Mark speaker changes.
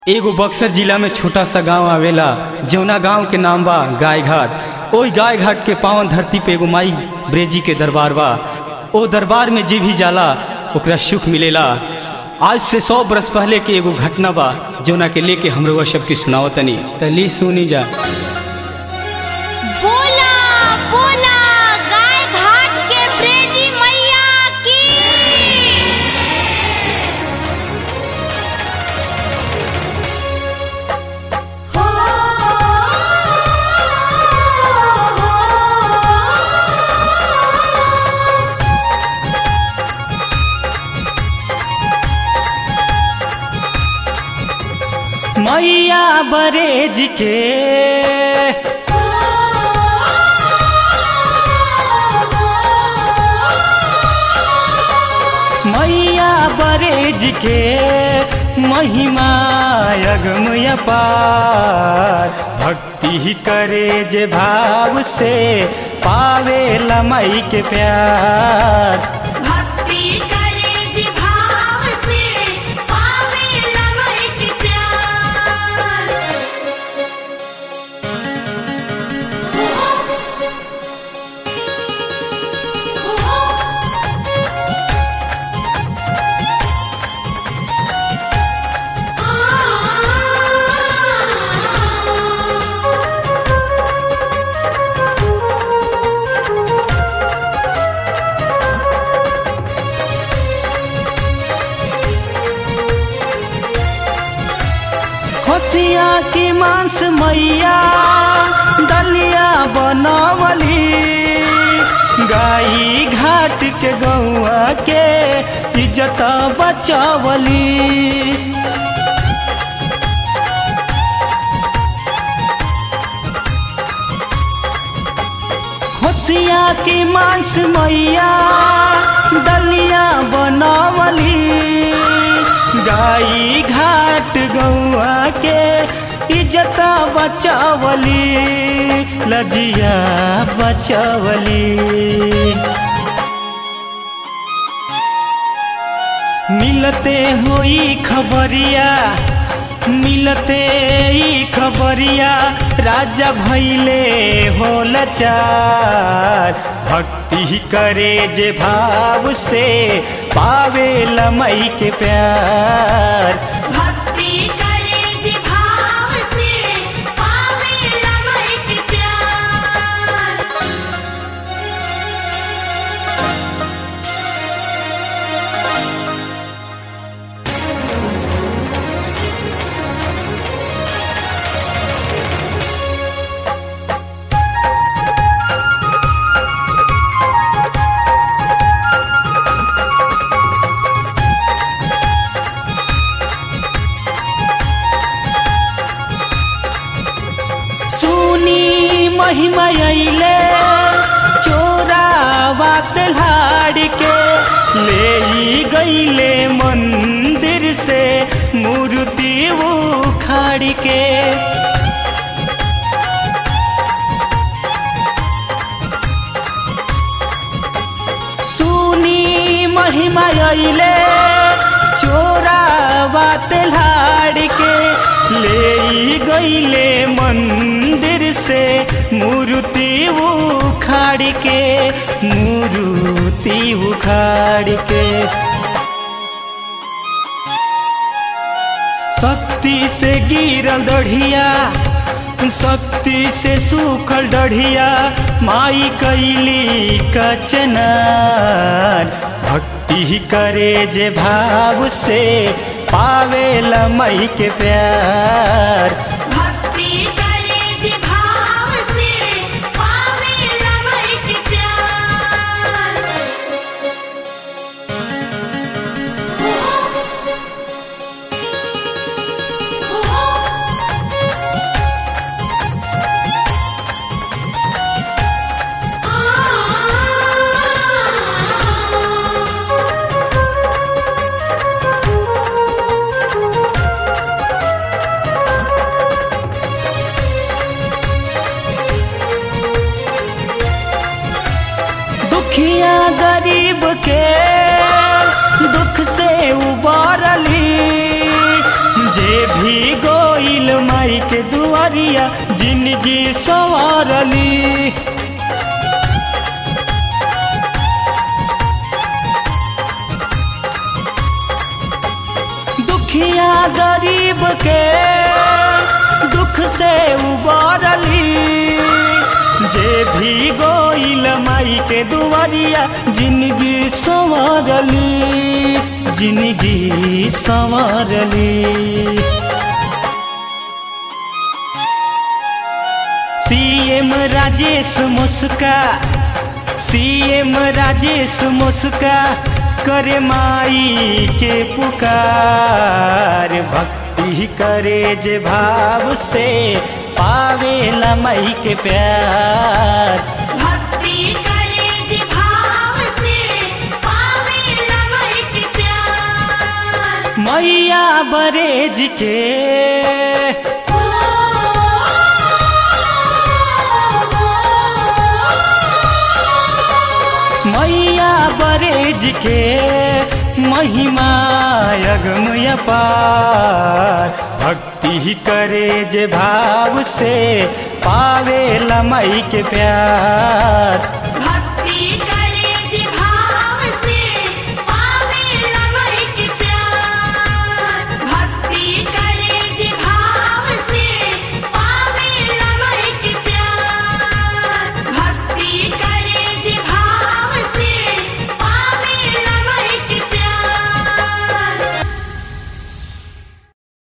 Speaker 1: एगो बक्सर जिला में छोटा सा गांव आवेला जौना गांव के नाम बा गाय घाट ओई गाय घाट के पावन धरती पे एगो माई ब्रेजी के दरबार बा ओ दरबार में जे भी जाला ओकरा सुख मिलेला आज से सौ बरस पहले के एगो घटना बा जौना के लेके हमरो सबके सुनावतनी त ली सुनी जा
Speaker 2: बोला बोला गाय घाट के ब्रेजी मैया की हो
Speaker 1: मैया बरेज के मैया बरेज के महिमा अगम अपार भक्ति ही करे जे भाव से पावे लमई के प्यार
Speaker 2: भक्ति करे जी भाव से पावे लमय के प्यार हो हो
Speaker 1: खोसिया की मांस मैया दलिया बनवली गाई घाट के गौआ के इज्जत बचवली खोसिया की मांस मैया दलिया बनवली गाई घाट गौआ के इज्जत बचवली लजिया बचवली मिलते होई खबरिया मिलते ई खबरिया राजा भैले होल चार भक्ति ही करे जे भाव से पावे लमई के प्यार
Speaker 2: भक्ति करे जी भाव से पावे लमय के प्यार
Speaker 1: सुनी महिमा अइले चोरावा तल्हाड़ के ले ई गईले मंदिर से मूर्ति उखाड़ के सुनी महिमा अइले चोरावा तल्हाड़ के ले ई गईले मंदिर से मूर्ति उखाड़ के मूर्ति उखाड़ के शक्ति से गिरल दढ़िया शक्ति से सूखल डढ़िया माई कैली कचनार भक्ति ही करे जे भाव से पावे लमई के प्यार
Speaker 2: भक्ति करे जी भाव से पावे लमय के प्यार हो हो आ
Speaker 1: गोइल माई के दुआरिया जिंदगी संवारली दुखिया गरीब के दुख से उबारली जे भी गोइल माई के दुआरिया जिंदगी संवारली जिंदगी संवारली सीएम राजेश मुस्का सीएम राजेश मुस्का करे माई के पुकार भक्ति करे जे भाव से पावेला माई के प्यार
Speaker 2: भक्ति करे जे भाव से पावे लमई के प्यार
Speaker 1: मैया बरेज के मैया बरेज के महिमा अगमय पार भक्ति करे जे भाव से पावे लमई के प्यार